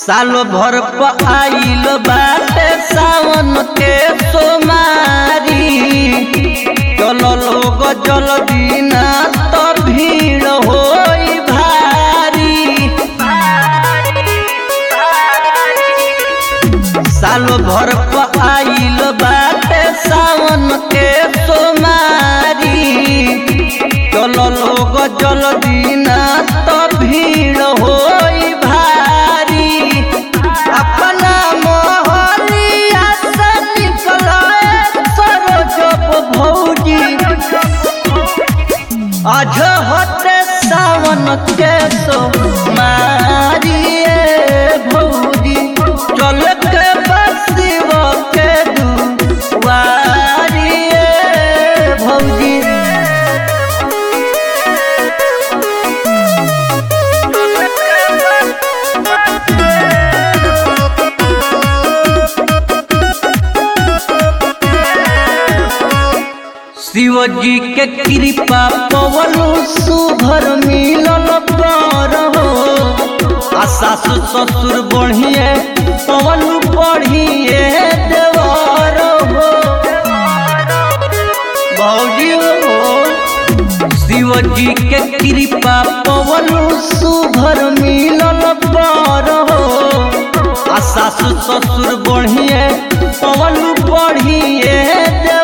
साल भर प आइल बाटे सावन के सोमारी चल लोग जल बिना तो भीड़ होई भारी साल भर प आइल बाटे सावन के सोमारी चल लोग जल बिना तो भीड़ होई भारी अपना मोहलिया से निकलाए सरोजब भौजी आज होते सावन के सो मारिए भौजी चल के बसिव के दुआरिए भौजी शिवजी के कृपा पवलु सुभर मिलल पर हो आ सासु ससुर बढ़िए पवलु बढ़िए देवर हो भौजी हो शिवजी के कृपा पवलु सुभर मिलल पर हो आ सासु ससुर बढ़िए पवलु बढ़िए देवर